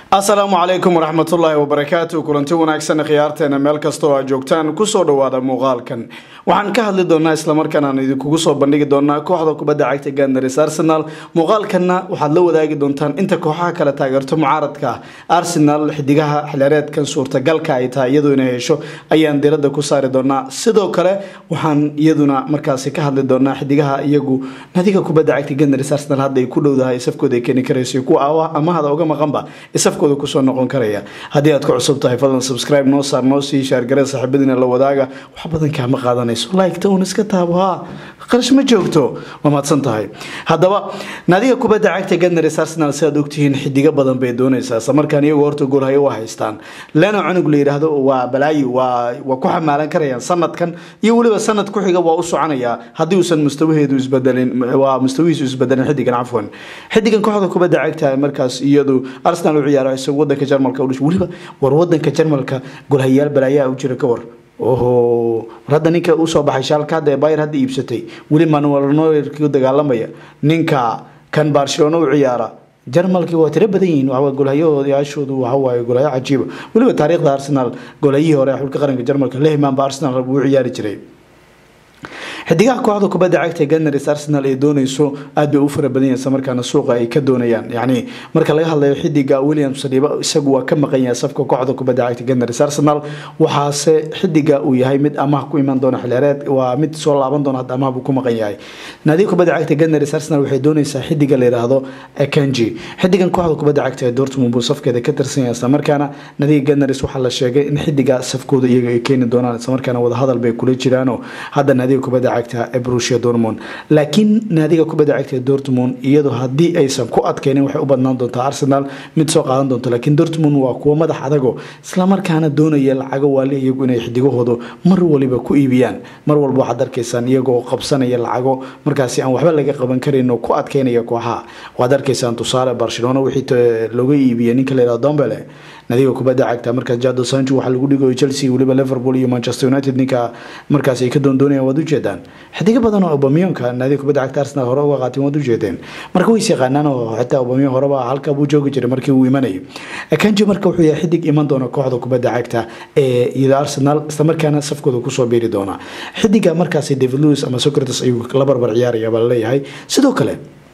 asalaamu calaykum waraxmatullaahi wabarakaatu kulanti wanaagsan khiyaarteena meel kasta oo aad joogtaan kusoo dhawaada muuqaalkan waxaan ka hadli doonaa islamarkaana aan idinkugu soo bandhigi doonaa kooxda kubadda cagta gandaris arsenal muuqaalkanna waxaad la wadaagi doontaan inta kooxaha kale taageerto mucaaradka arsenal xidigaha xilyareedkan suurtagalka ay tahay iyadu inay hesho ayaan diradda ku saari doonaa sidoo kale waxaan iyaduna markaasi ka hadli doonaa xidigaha iyagu nadiga kubadda cagta gandaris arsenal hadda ay ku dhowdahay safkooda ay keeni karayso kuwa amahada uga maqanba safkooda kusoo noqon karaya haddii aad ku cusub tahay fadlan subscribe noo saar noo sii shaargaree saaxiibadiina la wadaaga wax badan kaama qaadanayso like-ta uun iska taabo haa qarash ma joogto waa mahadsan tahay haddaba naadiga kubadda cagta gandaris arsenal si aad ogtihiin xidigo badan bay doonaysaa isla markaan iyagu horta goolhayo u haystaan leno cunug la yidhaahdo waa balaayi waa waa ku xamaalan karayaan sanadkan iyo weliba sanad ku xiga waa u soconayaa haddii uusan mustawaheedu isbedelin waa mustawihiisu isbedelin xidigan cafwan xidigan kooxda kubadda cagta markaas iyadu arsenal u ciyaaro isagu wadanka jarmalka u dhashay weliba war wadanka jarmalka golhayaal balaayaa u jira ka war oho war hadda ninka usoo baxay shaalka hadda ee bayr hadda iibsatay weli manuel noyer ku dagaalamaya ninka kan barcelona u ciyaara jarmalkii waa tiro badan yihiin waxaa golhayaashoodu waxawaaye golhayo cajiiba weliba taariikhda arsenal golhayihii hore xulka qaranka jarmalka lehman ba arsenal uu ciyaari jiray xidigaha kooxda kubadda cagta ee ganars arsenal ay doonayso aad bay u fara badan yahay markaana suuqa ay ka doonayaan yacni marka laga hadlayo xidiga williams saliiba isagu waa ka maqan yahay safka kooxda kubadda cagta ganars arsenal waxaase xidiga uu yahay mid amaah ku iman doona xilyareed waa mid soo laaban doona hadda amaah buu ku maqan yahay naadiga kubadda cagta ganars arsenal waxay doonaysaa xidiga la yidhaahdo kanji xidigan kooxda kubadda cagta ee dortmund buu safkeeda ka tirsan yahay isla markaana naadiga ganars waxaa la sheegay in xidiga safkooda iyaga ay keeni doonaan isla markaana wadahadal bay kula jiraanoo hadda naadiga kubadda cagta ee Borussia Dortmund laakiin naadiga kubadda cagta ee Dortmund iyadoo haddii aysan ku adkaynin waxay u badnaan doontaa Arsenal mid soo qaadan doonto laakiin Dortmund waa kuwa madax adago isla markaana doonaya lacago waali iyagu inay xidigahoodu mar waliba ku iibiyaan mar walba waxaad arkaysaan iyagoo qabsanaya lacago markaasi aan waxba laga qaban karin oo ku adkaynaya kooxaha waad arkaysaan tusaale Barcelona wixii looga iibiyay ninka la yiraahdo Dombele nadiga kubadda cagta markaas Jadon Sancho waxa lagu dhigayo Chelsea waliba Liverpool iyo Manchester United ninka markaas ay ka doondoonayaan waad u jeedaan xidigo badan oo Aubameyang nadiga kubadda cagta Arsenal hore uga qaateen waad u jeedeen marka way yaqaanaan oo xitaa Aubameyang horeba halka buu joogi jiray markii uu imanayay Kanji marka wuxuu yahay xidig iman doona kooxda kubadda cagta ee iyada Arsenal isla markaana safkooda ku soo biiri doona xidiga markaas David Luiz ama Socrates ayuu la barbar ciyaaraya baa leeyahay sidoo kale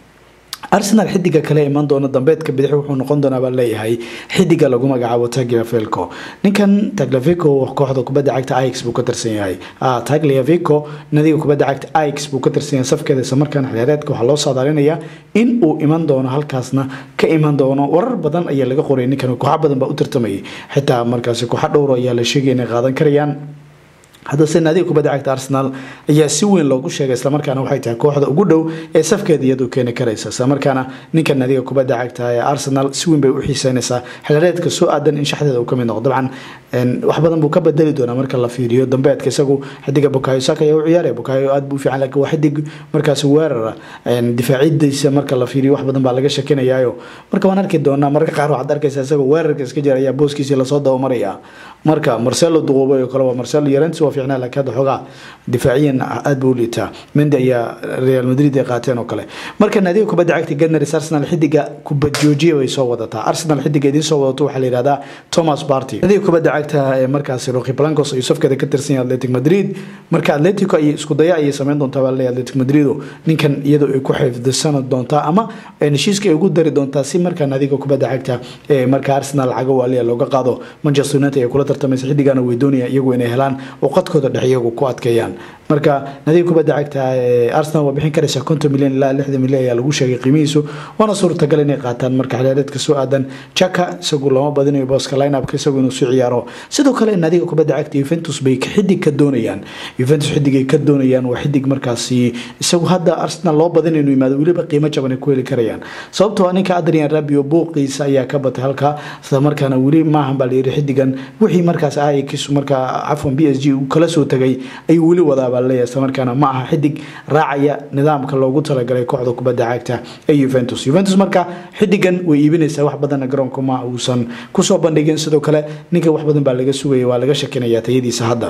arsenal xidiga kale iman doona dambeedka bidix wuxuu noqon doonaa baa leeyahay xidiga lagu magacaabo tagliafico ninkan tagliafico kooxda kubadda cagta ix buu ka tirsan yahay tagliafico nadiga kubadda cagta ix buu ka tirsan yahay safkeeda isla markaana xiliyaareedka waxaa loo saadaalinayaa in uu iman doono halkaasna ka iman doono warar badan ayaa laga qoray ninkan kooxo badan baa u tartamayay xitaa markaasi kooxo dhowro ayaa la sheegay inay qaadan karayaan haddase naadiga kubadda cagta arsenal ayaa si weyn loogu sheegay islamarkaana waxay tahay kooxda ugu dhow ee safkeeda iyadu keeni karaysa islamarkaana ninka naadiga kubadda cagta ee arsenal si weyn bay u xiiseynaysaa xilyareedka soo aadan in shaxdeeda uu kamid noqdo dabcan wax badan buu ka bedeli doonaa marka la fiiriyo dambeedka isagu xidiga bukayo saka ayaa u ciyaaraya bukayo aad buu fiican laakiin waa xidig markaasi weerara difaacidiisa marka la fiiriyo wax badan baa laga shakinayaayo marka waan arki doonaa marka qaar waxaad arkaysaa isagoo weerarka iska jira ayaa booskiisii lasoo dabamaraya marka marcelo duqoobay oo kale waa marcelo yarent waa fiicnaa laakiin hadda xoogaa difaaciyan aad buu u liitaa mendi ayaa real madrid ay qaateen oo kale marka naadiga kubadda cagta ganars arsenal xidiga kubad joojiya bay soo wadataa arsenal xidiga idiin soo wadato waxaa la yihahdaa thomas party naadiga kubadda cagta ee markaasi roki blancos ayuu safkeeda ka tirsan yahay atletic madrid marka atletico ay isku daya ayay sameyn doontaa baa leeyahay atletic madrido ninkan iyadoo ay ku xifdisana doontaa ama heshiiska ay ugu dari doontaa si markaa naadiga kubadda cagta ee marka arsenal lacago waaliya looga qaado manchester united ay kula tartamaysa xidigana way doonayaan iyagu inay helaan oo qadkooda dhex iyagu ku adkeeyaan marka nadiga kubadda cagta ee arsenal waa bixin karaysa konton milyan ilaa lixdan milyan ayaa lagu sheegay qiimihiisu waana suurtagal inay qaataan marka xiliyaareedka soo aadan jaka isagu lama badinayo booska lineupka isagu inuu soo ciyaaro sidoo kale nadiga kubadda cagta Juventus bay xidig ka doonayaan Juventus xidigay ka doonayaan waa xidig markaasi isagu hadda Arsenal loo badin inuu yimaado weliba qiimo jaban ay ku heli karayaan sababtoo ah ninka Adrian Rabiot buuqiisa ayaa ka batay halka isla markaana weli maahan baa la yiri xidigan wixii markaas Ajax marka cafwan PSG uu kala soo tagay ayuu weli wadaa baa leeyahay isla markaana ma aha xidig raacaya nidaamka loogu talagalay kooxda kubadda cagta ee Juventus Juventus marka xidigan way iibinaysaa wax badan garoonka ma uusan kusoo bandhigin sidoo kale ninka wax badan baa laga sugaya waa laga shakinayaa tayadiisa hadda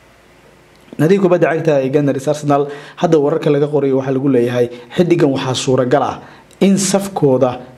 nadiga kubadda cagta ee ganars arsenal hadda wararka laga qorayo waxaa lagu leeyahay xidigan waxaa suuragal ah in safkooda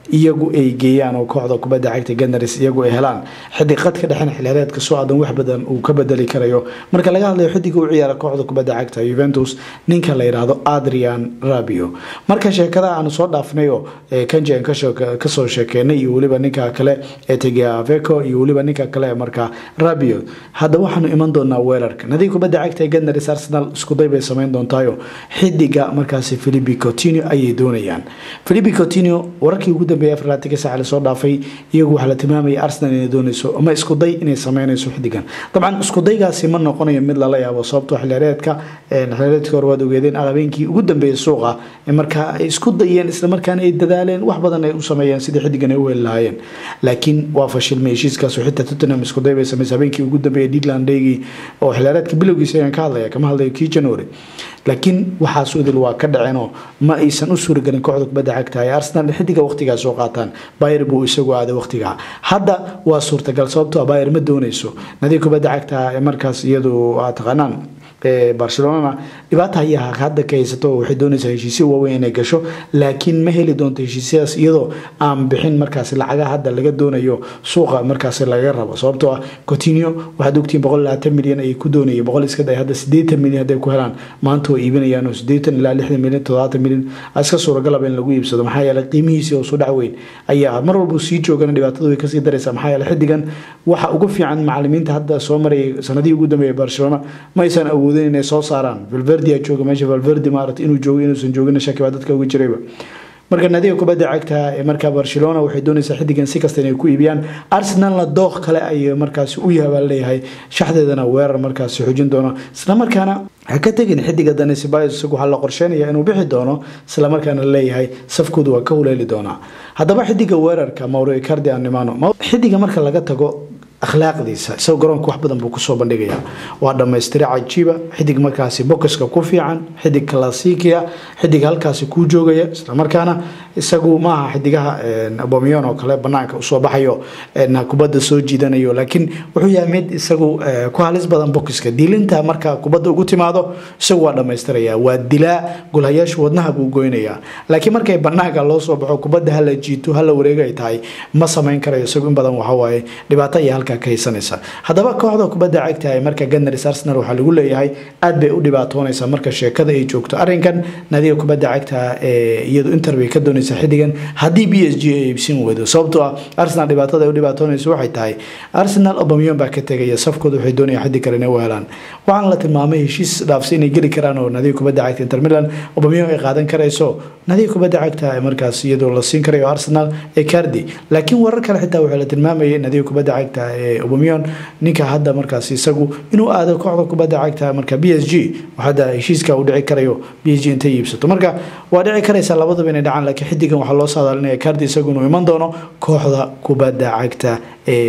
iyagu ay geeyaan oo kooxda kubadda cagta ganars iyagu ay helaan xidig qadka dhexena xilheereedka soo aadan wax badan uu ka bedeli karayo marka laga hadlayo xidiga u ciyaara kooxda kubadda cagta yuventus ninka la yidhaahdo adrian rabio marka sheekada aanu soo dhaafnayo kanji aan kasoo sheekeynay iyo weliba ninka kale ee tegaveco iyo weliba ninka kale ee markaa rabio hadda waxaanu iman doonaa weerarka nadiga kubadda cagta ee ganars arsenal iskuday bay samayn doontaayo xidiga markaasi philipi coutinio ayay doonayaan philipi coutinio wararkii ugu dambeeyay afarlaatanka saaca lasoo dhaafay iyagu waxaa la tilmaamaya arsenal inay doonayso ama iskuday inay sameynayso xidigan dabcan iskudaygaasi ma noqonayo mid lala yaabo sababtoo xilheereedka xilheereedka hore waad ogeedeen habeenkii ugu dambeeyay suuqa markaa ay isku dayeen islamarkaana ay dadaaleen wax badan ay u sameeyeen sidii xidigan ay u heli lahaayeen laakiin waa fashilmay heshiiskaas xitaa tottenham iskuday bay sameysay habeenkii ugu dambeeyay digland daygii oo xilheereedka bilowgiisa ayaan ka hadlaya kama hadlayo kii january laakiin waxaas udil waa ka dhaceenoo ma aysan u suuragelin kooxda kubadda cagta ee arsenal xidiga waqtigaa soo qaataan bayer buu isagu aaday waqtigaa hadda waa suurtagal sababtoo bayer ma doonayso nadiga kubadda cagta ee markaas iyadu aad taqaanaan barcelonana dhibaata ayaa hadda ka haysato waxay doonaysaa heshiisyo waaweyn inay gasho laakiin ma heli doonto heshiisyadaas iyadoo aan bixin markaas lacaga hadda laga doonayo suuqa markaas laga rabo sababtoo ah cotinio waxaad ogtiin boqol labaatan milyan ayay ku doonayay boqol iska day hadda sideetan milyan hadday ku helaan maanta way iibinayaan oo sideetan ilaa lixdan milyan toddobaatan milyan iska suuragalaba in lagu iibsado maxaa yeelay qiimihiisii oo soo dhac weyn ayaa mar walba sii joogana dhibaatadu way kasii daraysaa maxaa yeelay xidigan waxa ugu fiican macalimiinta hadda soo marayay sanadihii ugu dambeeyay barcelona ma aysan awoodin inay soo saaraan valverdia jooga meesha valverdi maarata inuu joogo inuusan joogin shaki baa dadka uga jirayba marka nadiga kubadda cagta ee markaa barcelona waxay doonaysaa xidigan si kasta inay ku iibiyaan arsenalna dooq kale ay markaasi u yahabaa leeyahay shaxdeedana weerar markaasi xujin doono islamarkaana ha ka tegin xidiga danesibay isagu waxaa la qorsheynaya inuu bixi doono islamarkaana leeyahay safkoodu waa ka huleeli doonaa haddaba xidiga weerarka mauro icardi animano xidiga marka laga tago akhlaaqdiisa isagoo garoonka wax badan buu kusoo bandhigaya waa dhammaystira cajiiba xidig markaasi bokiska ku fiican xidig kalasiikia xidig halkaasi kuu joogaya islamarkaana isagu maaha xidigaha abomiyon oo kale banaanka usoo baxayo kubadda soo jiidanayo laakiin wuxuu yahay mid isagu ku halis badan bokiska diilinta marka kubadda ugu timaado isagu waa dhammaystiraya waa dilaa gulhayaashu wadnaha buu goynaya laakiin markay banaanka loo soo baxo kubadda hala jiito hala wareego ay tahay ma samayn karayo isagu in badan waxawaaye dhibaato iyo halka haddaba kooxda kubadda cagta ee marka ganars arsenal waxaa lagu leeyahay aad bay u dhibaatoonaysaa marka sheekada ay joogto arinkan nadiga kubadda cagta ee iyadu inter bay ka doonaysaa xidigan haddii b s g ay iibsin weydo sababtoo ah arsenal dhibaatada ay u dhibaatoonayso waxay tahay arsenal obamiyon baa ka tegaya safkooda waxay doonayaan xidig kale inay u helaan waxaana la tilmaamay heshiis dhaafsi inay geli karaan oo nadiga kubadda cagta inter milan obamiyon ay qaadan karayso nadiga kubadda cagta ee markaas iyadoo la siin karayo arsenal ee cardi laakiin warar kale xitaa waxaa la tilmaamayay nadiga kubadda cagta obamiyon ninka hadda markaas isagu inuu aado kooxda kubadda cagta marka b s g hadda heshiiska uu dhici karayo b s g intay iibsato marka waa dhici karaysaa labadaba inay dhacaan laakiin xidigan waxaa loo saadaalinaya cardi isagu inuu iman doono kooxda kubadda cagta ee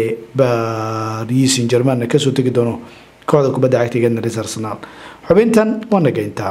paris saint germain kasoo tegi doono kooxda kubadda cagta ganars arsenal xubintan waa nageyntaa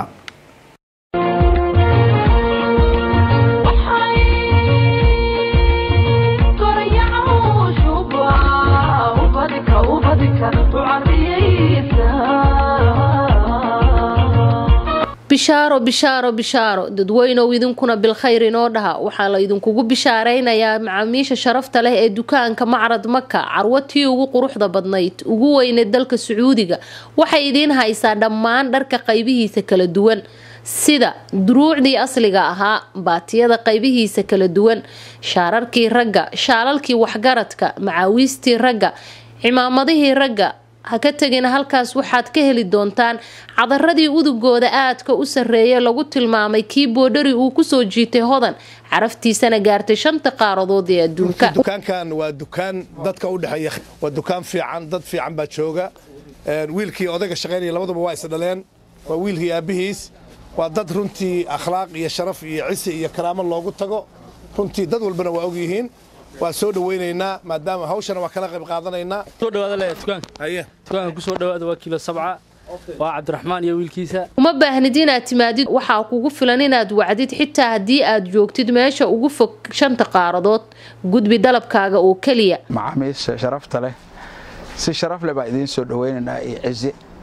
bishaaro bishaaro bishaaro dadweynow idinkuna bilkhayr inoo dhaha waxaa la idinkugu bishaaraynayaa macaamiisha sharafta leh ee dukaanka macrad maka carwatii ugu quruxda badnayd ugu weyneed dalka sacuudiga waxay idiin haysaa dhammaan dharka qaybihiisa kala duwan sida duruucdii asliga ahaa baatiyada qaybihiisa kala duwan shaararkii ragga shaalalkii waxgaradka macaawiistii ragga cimaamadihii ragga ha ka tegina halkaas waxaad ka heli doontaan cadaradii udugooda aadka u sarreeya lagu tilmaamay kii boodhari uu kusoo jiitay hodan caraftiisana gaartay shanta qaaradood ee adduunka dukaankan waa dukaan dadka u dhexeeya waa dukaan fiican dad fiican baa jooga wiilkii odayga shaqaynaya labaduba waa is dhaleen waa wiilkii aabbihiis waa dad runtii akhlaaq iyo sharaf iyo cisi iyo karaamo loogu tago runtii dad walbana waa og yihiin waa soo dhawaynaynaa maadaama hawshana waa kala qayb qaadanaynaa soo dhawaada le dukaanka haye dukaanka ku soo dhawaada waa kiilo sabca waa cabdiraxmaan iyo wiilkiisa uma baahnid inaad timaadid waxaa kugu filan inaad wacdid xitaa haddii aad joogtid meesha ugu fog shanta qaaradood gudbi dalabkaaga oo keliya macaamiisha sharafta leh si sharaf leh baa idiin soo dhawaynaynaa iyo cizi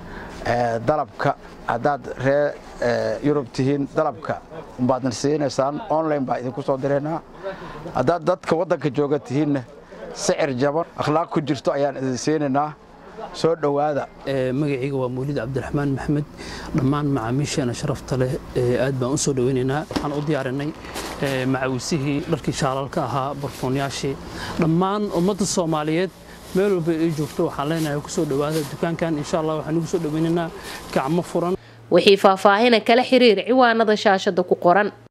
dalabka haddaad ree yurub tihiin dalabka baadna siinaysaan online baa idinku soo diraynaa haddaad dadka waddanka jooga tihiinna sicir jaban akhlaaq ku jirto ayaan idin siinaynaa soo dhowaada magacayga waa mawlid cabdiraxmaan maxmed dhammaan macaamiisheena sharafta leh aad baan u soo dhoweynaynaa waxaan u diyaarinay macawisihii dharkii shaalalka ahaa barfoonyaashii dhammaan ummadda soomaaliyeed meel walba ay joogto waxaan leenahay kusoo dhowaada dukaankan insha allah waxaan ugu soo dhoweynaynaa gacmo furan wixii faahfaahina kala xiriir ciwaanada shaashada ku qoran